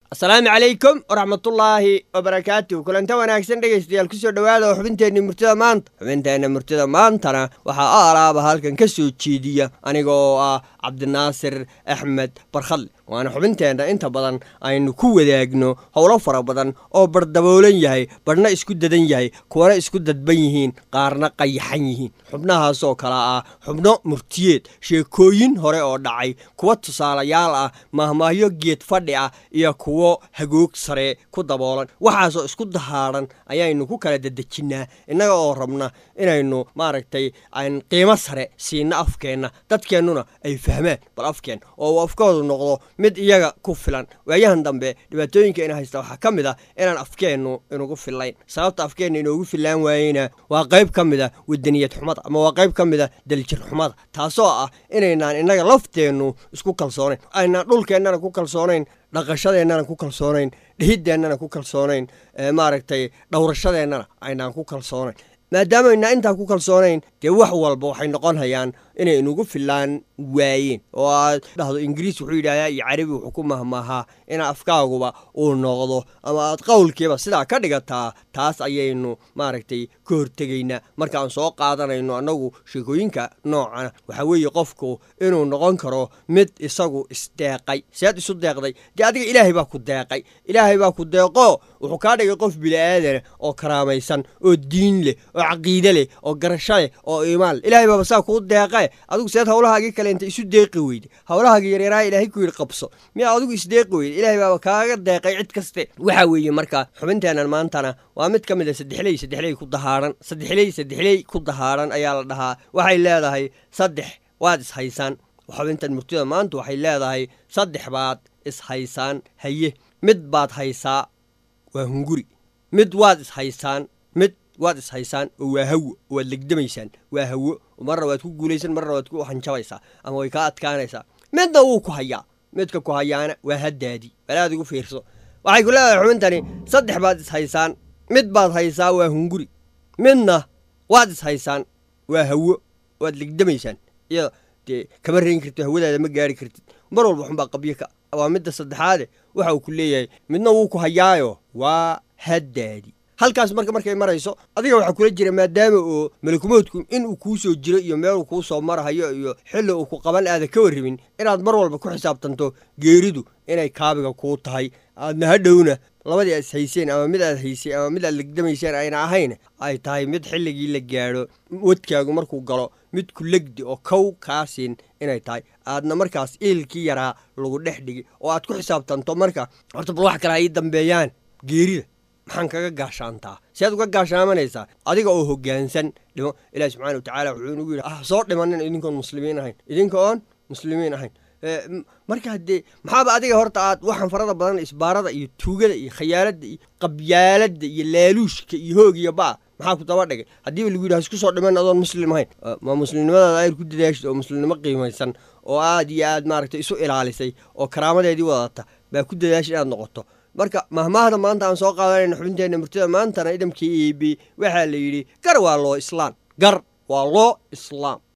asalaamu calaykum waraxmatullaahi wabarakaatu kulanta wanaagsan dhegaystayaal kusoo dhowaada oo xubinteenni murtida maanta xubinteenna murtida maantana waxaa a alaaba halkan ka soo jeediya aniga oo ah cabdinaasir axmed barkhadle waana xubinteenna inta badan aynu ku wadaagno howlo fara badan oo bardaboolan yahay badhna isku dadan yahay kuwana isku dadban yihiin qaarna qayaxan yihiin xubnahaasoo kale ah xubno murtiyeed sheekooyin hore oo dhacay kuwa tusaalayaal ah mahmaahyo geed fadhi ah iyo kuwo hagoog sare ku daboolan waxaasoo isku dahaadhan ayaynu ku kala dedejinnaa innaga oo rabna inaynu maaragtay aan qiimo sare siinno afkeenna dadkeennuna ay fahmaan bal afkeen oo uu afkoodu noqdo mid iyaga ku filan waayahan dambe dhibaatooyinka ina haysta waxaa ka mid a inaan afkeennu inugu fillayn sababta afkeenna inoogu fillaan waayeyna waa qayb ka mid a wadaniyad xumada ama waa qayb ka mid a daljir xumada taasoo ah inaynaan innaga lafteennu isku kalsoonayn aynaan dhulkeennana ku kalsoonayn dhaqashadeennana ku kalsoonayn dhihideennana ku kalsoonayn maaragtay dhowrashadeennana aynaan ku kalsoonayn maadaamaynaa intaan ku kalsoonayn dee wax walba waxay noqon hayaan inay inugu filaan waayeen oo aad dhahdo ingiriis wuxuu yidhahdaa iyo carabi wuxuu ku mahmaahaa in afkaaguba uu noqdo ama aad qowlkiiba sidaa ka dhigataa taas ayaynu maaragtay ka hortegaynaa markaan soo qaadanayno annagu sheekooyinka noocana waxaa weeye qofku inuu noqon karo mid isagu isdeeqay sead isu deeqday dee adiga ilaahay baa ku deeqay ilaahay baa ku deeqo wuxuu kaa dhigay qof bili'aadana oo karaamaysan oo diin leh oo caqiide leh oo garasho leh oo iimaan leh ilahay baaba saa kuu deeqe adigu seed howlahaagii kale inta isu deeqi weyde howlahaagii yaryaraha ilaahay ku yidhi qabso miyaa adigu isdeeqi weyde ilahay baaba kaaga deeqay cid kaste waxaa weeye marka xubinteennan maantana waa mid ka mid a saddexley saddexley ku dahaadhan saddexley saddexley ku dahaadhan ayaa la dhahaa waxay leedahay saddex waad ishaysaan xubintan murtida maanta waxay leedahay saddex baad ishaysaan haye mid baad haysaa waa hunguri mid waad ishaysaan mid waad ishaysaan oo waa hawo waad legdamaysaan waa hawo marna waad ku guulaysan marna waad ku hanjabaysaa ama way kaa adkaanaysaa midna wuu ku hayaa midka ku hayaana waa haddaadii balaad igu fiirso waxay ku leedahay xubintani saddex baad ishaysaan mid baad haysaa waa hunguri midna waad ishaysaan waa hawo waad legdamaysaan iyada dee kama reyn kartid hawadaada ma gaari kartid mar walba xunbaa qabyo ka waa midda saddexaade waxa uu ku leeyahay midna wuu ku hayaayo waa haddaadi halkaas marka markay marayso adiga waxaa kula jira maadaama oo malakumoodku inuu kuu soo jiro iyo meeluu kuu soo marahayo iyo xilli uu ku qaban aada ka warrabin inaad mar walba ku xisaabtanto geeridu inay kaabiga kuu tahay aadna hadhowna labadii aad ishayseen ama mid aad haysay ama mid aad legdamayseen ayna ahayn ay tahay mid xilligii la gaadho wadkaagu markuu galo mid ku legdi oo kow kaasiin inay tahay aadna markaas iilkii yaraa lagu dhex dhigi oo aad ku xisaabtanto marka horta bal wax kale ha ii dambeeyaan geerida maxaan kaga gaashaantaa si aad uga gaashaamanaysaa adiga oo hoggaansan dhimo ilaahi subxana wa tacaala wuxuu inagu yidhi ah soo dhimanin idinkoon muslimiin ahayn idinka oon muslimiin ahayn marka dee maxaaba adiga horta aad waxaan farada badan isbaarada iyo tuugada iyo khayaaladda iyo qabyaaladda iyo laaluushka iyo hoog iyo baa maxaa ku daba dhigay haddiiba lagu yidhi hasku soo dhiman adoon muslim ahayn ma muslimnimadaada ayr ku dadaashid oo muslimnimo qiimaysan oo aad iyo aad maaragtay isu ilaalisay oo karaamadeedii wadata baa ku dadaashid inaad noqoto marka mahmaahda maanta aan soo qaadanayna xubinteenna murtida maantana idamkii eebe waxaa la yidhi gar waa loo islaan gar waa loo islaam